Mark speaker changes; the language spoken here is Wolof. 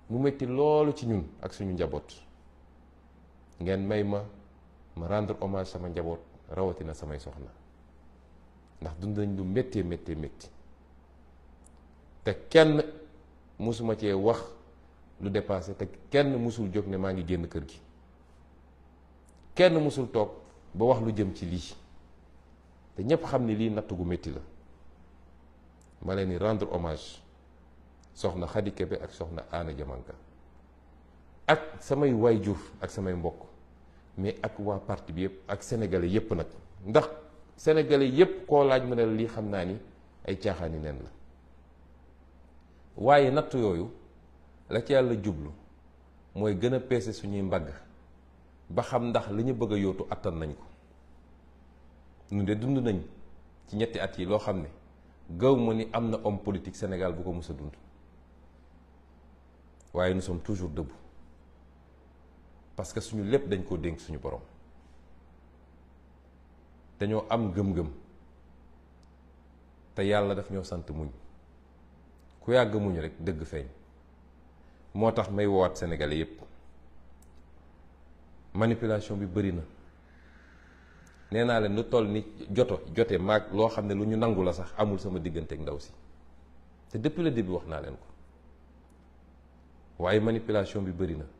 Speaker 1: mu métti loolu ci ñun ak suñu njaboot ngeen may ma ma rendre hommage sama njaboot rawatina samay soxna ndax dund nañ lu méttee méttee métti te kenn musuma cee wax lu dépassé te kenn musul jóg ne maa ngi génn kër gi kenn musul toog ba wax lu jëm ci lii te ñépp xam ni lii natt gu métti la ma leen di rendre hommage soxna Khady Kébé ak soxna Anna Diamanka ak samay waayjur ak samay mbokk mais ak waa parti bi yëpp ak sénégalais yëpp nag ndax sénégalais yëpp koo laaj mu ne la lii xam naa ni ay caaxaani nen la waaye natt yooyu la ci yàlla jublu mooy gën a peese suñuy mbagg ba xam ndax li ñu bëgg a yóotu attan nañ ko ñu de dund nañ ci ñetti at yi loo xam ne gaw ma ni am na homme politique Sénégal bu ko mës a dund waaye nous sommes toujours debout parce que suñu lépp dañ koo dénk suñu borom dañoo am gëm-gëm te yàlla daf ñoo sant muñ ku yàgg muñ rek dëgg feeñ moo tax may woowaat sénégalais yépp manipulation bi bëri na nee naa leen lu toll ni joto jote maag loo xam ne lu ñu nangu la sax amul sama diggante ak ndaw si te depuis le début wax naa leen ko waaye manipulation bi bëri na